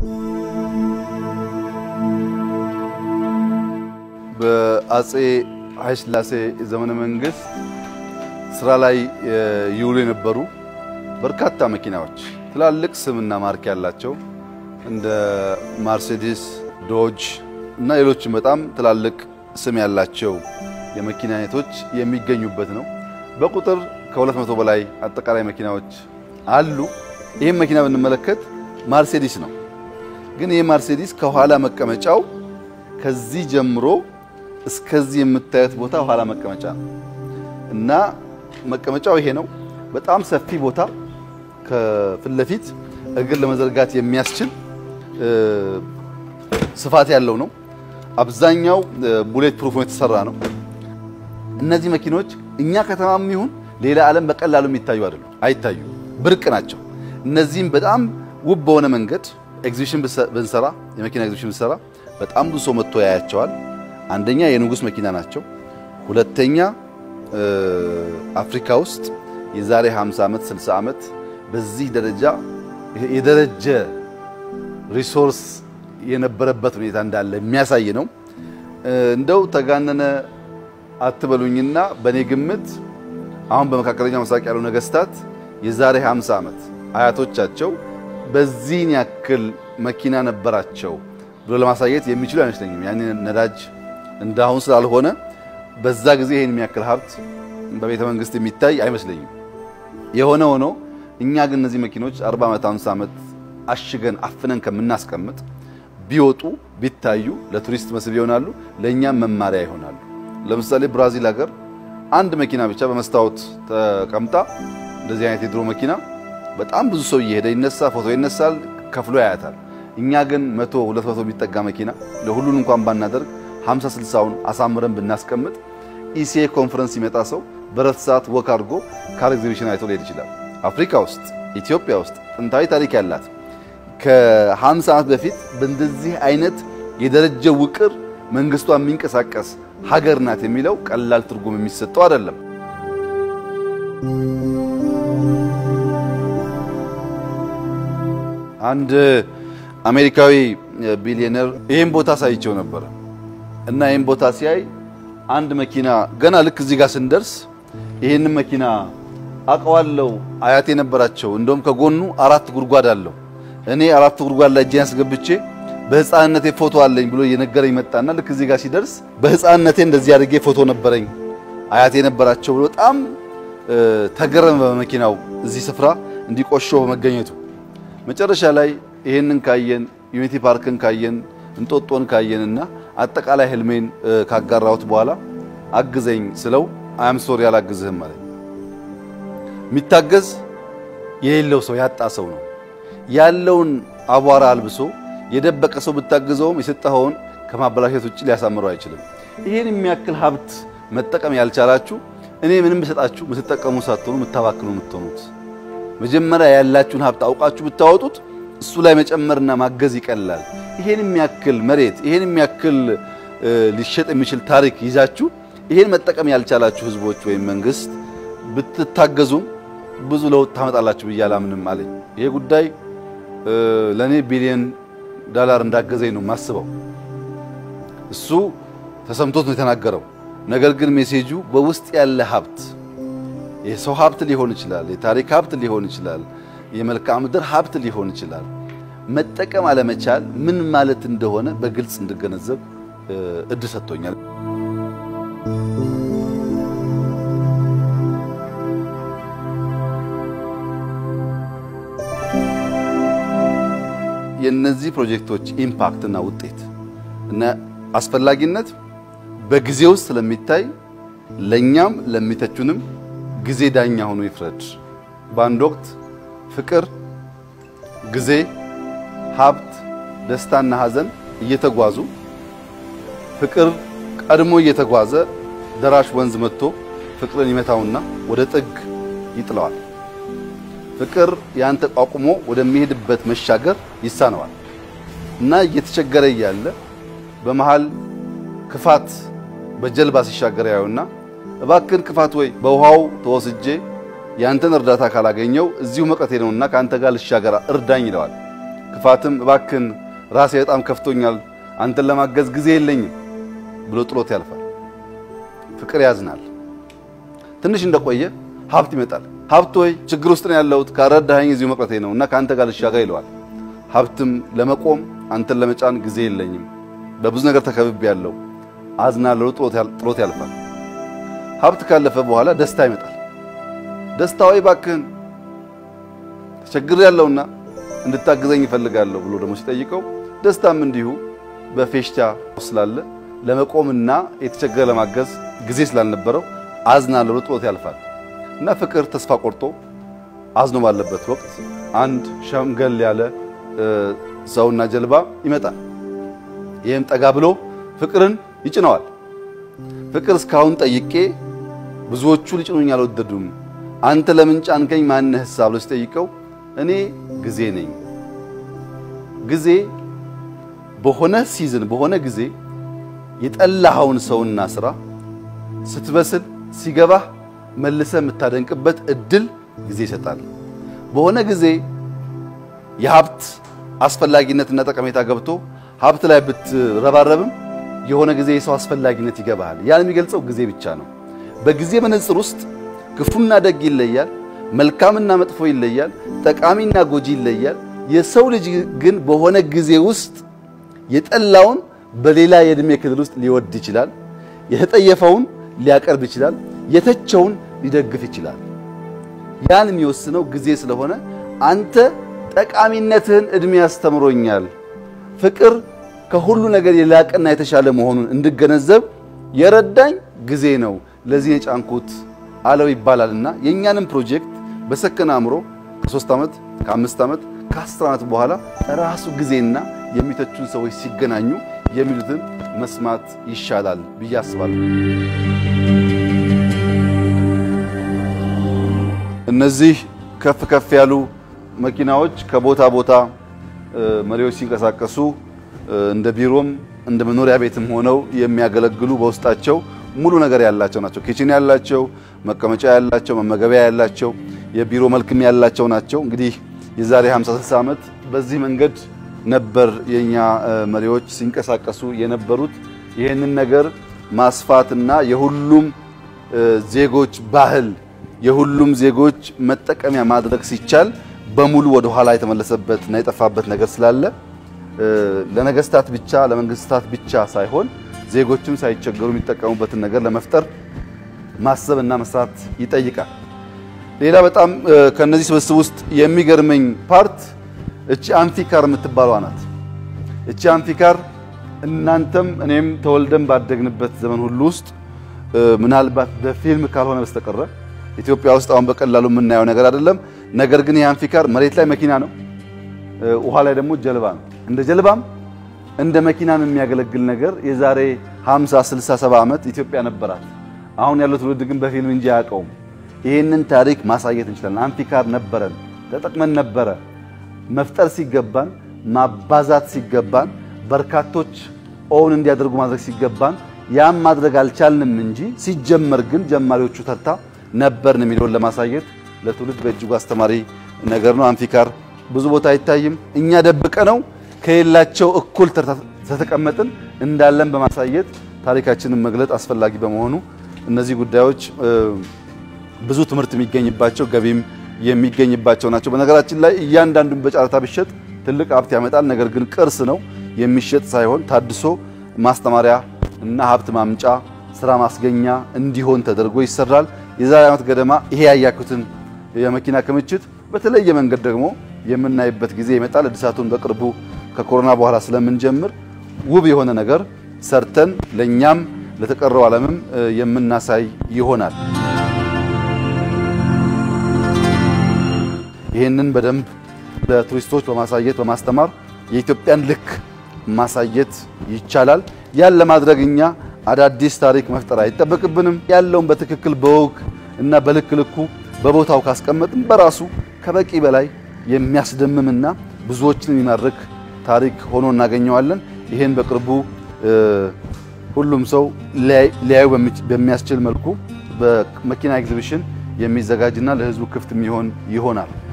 በአጼ ኃይለሥላሴ ዘመነ መንግስት ስራ ላይ ይውሉ የነበሩ በርካታ መኪናዎች ትላልቅ ስምና ማርክ ያላቸው እንደ ማርሴዲስ፣ ዶጅ እና ሌሎችም በጣም ትላልቅ ስም ያላቸው የመኪና አይነቶች የሚገኙበት ነው። በቁጥር ከ200 በላይ አጠቃላይ መኪናዎች አሉ። ይህም መኪና ብንመለከት ማርሴዲስ ነው። ግን ይህ ማርሴዲስ ከኋላ መቀመጫው ከዚህ ጀምሮ እስከዚህ የምታዩት ቦታ ኋላ መቀመጫ ነው እና መቀመጫው ይሄ ነው። በጣም ሰፊ ቦታ ከፊት ለፊት እግር ለመዘርጋት የሚያስችል ስፋት ያለው ነው። አብዛኛው ቡሌት ፕሩፍ የተሰራ ነው። እነዚህ መኪኖች እኛ ከተማም ይሁን ሌላ ዓለም በቀላሉ የሚታዩ አይደሉም፣ አይታዩ ብርቅ ናቸው። እነዚህም በጣም ውብ በሆነ መንገድ ኤግዚቢሽን ብንሰራ የመኪና ኤግዚቢሽን ብንሰራ በጣም ብዙ ሰው መጥቶ ያያቸዋል። አንደኛ የንጉሥ መኪና ናቸው። ሁለተኛ አፍሪካ ውስጥ የዛሬ 50 ዓመት 60 ዓመት በዚህ ደረጃ የደረጀ ሪሶርስ የነበረበት ሁኔታ እንዳለ የሚያሳይ ነው። እንደው ተጋነነ አትበሉኝና በእኔ ግምት አሁን በመካከለኛው ምስራቅ ያሉ ነገስታት የዛሬ 50 ዓመት አያቶቻቸው በዚህን ያክል መኪና ነበራቸው ብሎ ለማሳየት የሚችሉ አይመስለኝም። ያኔ ነዳጅ እንዳሁን ስላልሆነ በዛ ጊዜ ይሄን የሚያክል ሀብት በቤተ መንግስት የሚታይ አይመስለኝም። የሆነ ሆኖ እኛ ግን እነዚህ መኪኖች 40 ዓመት 50 ዓመት አሽገን አፍነን ከምናስቀምጥ ቢወጡ ቢታዩ ለቱሪስት መስህብ ይሆናሉ፣ ለእኛም መማሪያ ይሆናሉ። ለምሳሌ ብራዚል ሀገር አንድ መኪና ብቻ በመስታወት ተቀምጣ እንደዚህ አይነት የድሮ መኪና በጣም ብዙ ሰው እየሄደ ይነሳ፣ ፎቶ ይነሳል፣ ከፍሎ ያያታል። እኛ ግን መቶ ሁለት መቶ የሚጠጋ መኪና ለሁሉን እንኳን ባናደርግ 50 60ውን አሳምረን ብናስቀምጥ ኢሲኤ ኮንፈረንስ ሲመጣ ሰው በረት ሰዓት ወክ አድርጎ ካር ኤግዚቢሽን አይቶ ሊሄድ ይችላል። አፍሪካ ውስጥ ኢትዮጵያ ውስጥ ጥንታዊ ታሪክ ያላት ከ50 ዓመት በፊት በእንደዚህ አይነት የደረጀ ውቅር መንግስቷ የሚንቀሳቀስ ሀገር ናት የሚለው ቀላል ትርጉም የሚሰጠው አይደለም። አንድ አሜሪካዊ ቢሊዮነር ይህን ቦታ ሳይቸው ነበረ እና ይህን ቦታ ሲያይ አንድ መኪና ገና ልክ እዚህ ጋር ስንደርስ ይህንን መኪና አውቀዋለሁ፣ አያቴ ነበራቸው፣ እንደውም ከጎኑ አራት ጉድጓድ አለው። እኔ አራቱ ጉድጓድ ላይ እጄን አስገብቼ በህፃንነቴ ፎቶ አለኝ ብሎ እየነገረኝ መጣና ልክ እዚህ ጋር ሲደርስ በህፃንነቴ እንደዚህ አድርጌ ፎቶ ነበረኝ አያቴ ነበራቸው ብሎ በጣም ተገረመ። በመኪናው እዚህ ስፍራ እንዲቆሾ በመገኘቱ መጨረሻ ላይ ይሄንን ካየን ዩኒቲ ፓርክን ካየን እንጦጦን ካየንና አጠቃላይ ህልሜን ካጋራሁት በኋላ አግዘኝ ስለው አያም ሶሪ አላግዝህም ማለት የሚታገዝ የሌለው ሰው ያጣ ሰው ነው። ያለውን አቧራ አልብሶ የደበቀ ሰው ብታግዘውም የሰጠኸውን ከማበላሸት ውጭ ሊያሳምረው አይችልም። ይሄን የሚያክል ሀብት መጠቀም ያልቻላችሁ እኔ ምንም ብሰጣችሁ የምትጠቀሙ ሳትሆኑ የምታባክኑ የምትሆኑት። መጀመሪያ ያላችሁን ሀብት አውቃችሁ ብታወጡት እሱ ላይ መጨመርና ማገዝ ይቀላል። ይሄን የሚያክል መሬት ይሄን የሚያክል ሊሸጥ የሚችል ታሪክ ይዛችሁ ይሄን መጠቀም ያልቻላችሁ ህዝቦች ወይም መንግስት ብትታገዙም ብዙ ለውጥ ታመጣላችሁ ብዬ አላምንም አለኝ። ይሄ ጉዳይ ለኔ ቢሊዮን ዶላር እንዳገዘኝ ነው የማስበው። እሱ ተሰምቶት ነው የተናገረው። ነገር ግን ሜሴጁ በውስጥ ያለ ሀብት የሰው ሀብት ሊሆን ይችላል፣ የታሪክ ሀብት ሊሆን ይችላል፣ የመልክዓ ምድር ሀብት ሊሆን ይችላል። መጠቀም አለመቻል ምን ማለት እንደሆነ በግልጽ እንድገነዘብ እድል ሰጥቶኛል። የነዚህ ፕሮጀክቶች ኢምፓክት እና ውጤት እና አስፈላጊነት በጊዜ ውስጥ ስለሚታይ ለኛም ለሚተቹንም ጊዜ ዳኛ ሆኖ ይፍረድ። በአንድ ወቅት ፍቅር፣ ጊዜ፣ ሀብት፣ ደስታና ሐዘን እየተጓዙ ፍቅር ቀድሞ እየተጓዘ ደራሽ ወንዝ መጥቶ ፍቅርን ይመታውና ወደ ጥግ ይጥለዋል። ፍቅር ያን ተቋቁሞ ወደሚሄድበት መሻገር ይሳነዋል እና እየተቸገረ እያለ በመሃል ክፋት በጀልባ ሲሻገር ያዩና እባክን ክፋት ወይ በውሃው ተወስጄ ያንተን እርዳታ ካላገኘው እዚሁ መቅረቴ ነውና ከአንተ ጋር ልሻገራ እርዳኝ ይለዋል። ክፋትም እባክን ራሴ በጣም ከፍቶኛል፣ አንተን ለማገዝ ጊዜ የለኝም ብሎ ጥሎት ያልፋል። ፍቅር ያዝናል። ትንሽ እንደቆየ ሀብት ይመጣል። ሀብት ወይ ችግር ውስጥ ነው ያለሁት ካረዳኸኝ እዚሁ መቅረቴ ነው እና ከአንተ ጋር ልሻገር ይለዋል። ሀብትም ለመቆም አንተን ለመጫን ጊዜ የለኝም፣ በብዙ ነገር ተከብቤ ያለው አዝናለሁ፣ ጥሎት ያልፋል። ሀብት ካለፈ በኋላ ደስታ ይመጣል። ደስታ ወይ እባክህን ተቸግር ያለውና እንድታግዘኝ ይፈልጋለሁ ብሎ ደግሞ ሲጠይቀው ደስታም እንዲሁ በፌሽታ ስላለ ለመቆምና የተቸገረ ለማገዝ ጊዜ ስላልነበረው አዝናለሁ ብሎ ጥሎት ያልፋል እና ፍቅር ተስፋ ቆርጦ አዝኖ ባለበት ወቅት አንድ ሸምገል ያለ ሰውና ጀልባ ይመጣል። ይህም ጠጋ ብሎ ፍቅርን ይጭነዋል። ፍቅር እስካሁን ጠይቄ ብዙዎቹ ሊጭኑኝ አልወደዱም፣ አንተ ለምን ጫንከኝ? ማነህ ሐሳብ ብሎ ሲጠይቀው እኔ ጊዜ ነኝ። ጊዜ በሆነ ሲዝን በሆነ ጊዜ የጠላኸውን ሰውና ስራ ስትበስል ሲገባህ መልሰ የምታደንቅበት እድል ጊዜ ይሰጣል። በሆነ ጊዜ የሀብት አስፈላጊነትና ጠቀሜታ ገብቶ ሀብት ላይ ብትረባረብም የሆነ ጊዜ የሰው አስፈላጊነት ይገባሃል። ያን የሚገልጸው ጊዜ ብቻ ነው። በጊዜ መነጽር ውስጥ ክፉና ደግ ይለያል፣ መልካምና መጥፎ ይለያል፣ ጠቃሚና ጎጂ ይለያል። የሰው ልጅ ግን በሆነ ጊዜ ውስጥ የጠላውን በሌላ የዕድሜ ክልል ውስጥ ሊወድ ይችላል። የተጠየፈውን ሊያቀርብ ይችላል። የተቸውን ሊደግፍ ይችላል። ያን የሚወስነው ጊዜ ስለሆነ አንተ ጠቃሚነትህን ዕድሜ ያስተምሮኛል፣ ፍቅር ከሁሉ ነገር የላቀና የተሻለ መሆኑን እንድገነዘብ የረዳኝ ጊዜ ነው፣ ለዚህ የጫንኩት አለው ይባላልና የእኛንም ፕሮጀክት በሰከነ አእምሮ ከሶስት ዓመት ከአምስት ዓመት ከአስር ዓመት በኋላ ራሱ ጊዜና የሚተቹን ሰዎች ሲገናኙ የሚሉትን መስማት ይሻላል ብዬ አስባለሁ። እነዚህ ከፍ ከፍ ያሉ መኪናዎች ከቦታ ቦታ መሪዎች ሲንቀሳቀሱ እንደ ቢሮም እንደ መኖሪያ ቤትም ሆነው የሚያገለግሉ በውስጣቸው ሙሉ ነገር ያላቸው ናቸው። ኪችን ያላቸው፣ መቀመጫ ያላቸው፣ መመገቢያ ያላቸው፣ የቢሮ መልክም ያላቸው ናቸው። እንግዲህ የዛሬ 50 60 ዓመት በዚህ መንገድ ነበር የኛ መሪዎች ሲንቀሳቀሱ የነበሩት። ይህንን ነገር ማስፋትና የሁሉም ዜጎች ባህል የሁሉም ዜጎች መጠቀሚያ ማድረግ ሲቻል በሙሉ ወደ ኋላ የተመለሰበት እና የጠፋበት ነገር ስላለ ለነገስታት ብቻ ለመንግስታት ብቻ ሳይሆን ዜጎችም ሳይቸገሩ የሚጠቀሙበትን ነገር ለመፍጠር ማሰብ እና መስራት ይጠይቃል። ሌላ በጣም ከነዚህ ስብስብ ውስጥ የሚገርመኝ ፓርት እቺ አንፊካር የምትባለዋ ናት። እቺ አንፊካር እናንተም እኔም ተወልደን ባደግንበት ዘመን ሁሉ ውስጥ ምናልባት በፊልም ካልሆነ በስተቀረ ኢትዮጵያ ውስጥ አሁን በቀላሉ የምናየው ነገር አይደለም። ነገር ግን የአንፊካር መሬት ላይ መኪና ነው፣ ውሃ ላይ ደግሞ ጀልባ ነው። እንደ ጀልባም እንደ መኪናም የሚያገለግል ነገር የዛሬ 50 60 70 ዓመት ኢትዮጵያ ነበራት። አሁን ያለው ትውልድ ግን በፊልም እንጂ አያውቀውም። ይህንን ታሪክ ማሳየት እንችላለን። አንፊካር ነበረን፣ ተጠቅመን ነበረ። መፍጠር ሲገባን፣ ማባዛት ሲገባን፣ በርካቶች ኦውን እንዲያደርጉ ማድረግ ሲገባን ያም ማድረግ አልቻልንም እንጂ ሲጀመር ግን ጀማሪዎቹ ተርታ ነበርን የሚለውን ለማሳየት ለትውልድ በእጅጉ አስተማሪ ነገር ነው። አንፊካር ብዙ ቦታ አይታይም። እኛ ደብቀ ነው ከሌላቸው እኩል ተተቀመጥን እንዳለን በማሳየት ታሪካችንን መግለጥ አስፈላጊ በመሆኑ እነዚህ ጉዳዮች ብዙ ትምህርት የሚገኝባቸው ገቢም የሚገኝባቸው ናቸው። በነገራችን ላይ እያንዳንዱን በጨረታ ቢሸጥ ትልቅ ሀብት ያመጣል። ነገር ግን ቅርስ ነው የሚሸጥ ሳይሆን ታድሶ ማስተማሪያ እና ሀብት ማምጫ ስራ ማስገኛ እንዲሆን ተደርጎ ይሰራል። የዛሬ ዓመት ገደማ ይሄ ያያኩትን የመኪና ክምችት በተለየ መንገድ ደግሞ የምናይበት ጊዜ ይመጣል። እድሳቱን በቅርቡ ከኮሮና በኋላ ስለምንጀምር ውብ የሆነ ነገር ሰርተን ለኛም ለተቀረው ዓለምም የምናሳይ ይሆናል። ይህንን በደንብ ለቱሪስቶች በማሳየት በማስተማር የኢትዮጵያን ልክ ማሳየት ይቻላል። ያን ለማድረግ እኛ አዳዲስ ታሪክ መፍጠር አይጠበቅብንም። ያለውን በትክክል በወግ እና በልክ ልኩ በቦታው ካስቀመጥን በራሱ ከበቂ በላይ የሚያስደምምና ብዙዎችን የሚማርክ ታሪክ ሆኖ እናገኘዋለን። ይህን በቅርቡ ሁሉም ሰው ሊያዩ በሚያስችል መልኩ በመኪና ኤግዚቢሽን የሚዘጋጅና ለሕዝቡ ክፍት የሚሆን ይሆናል።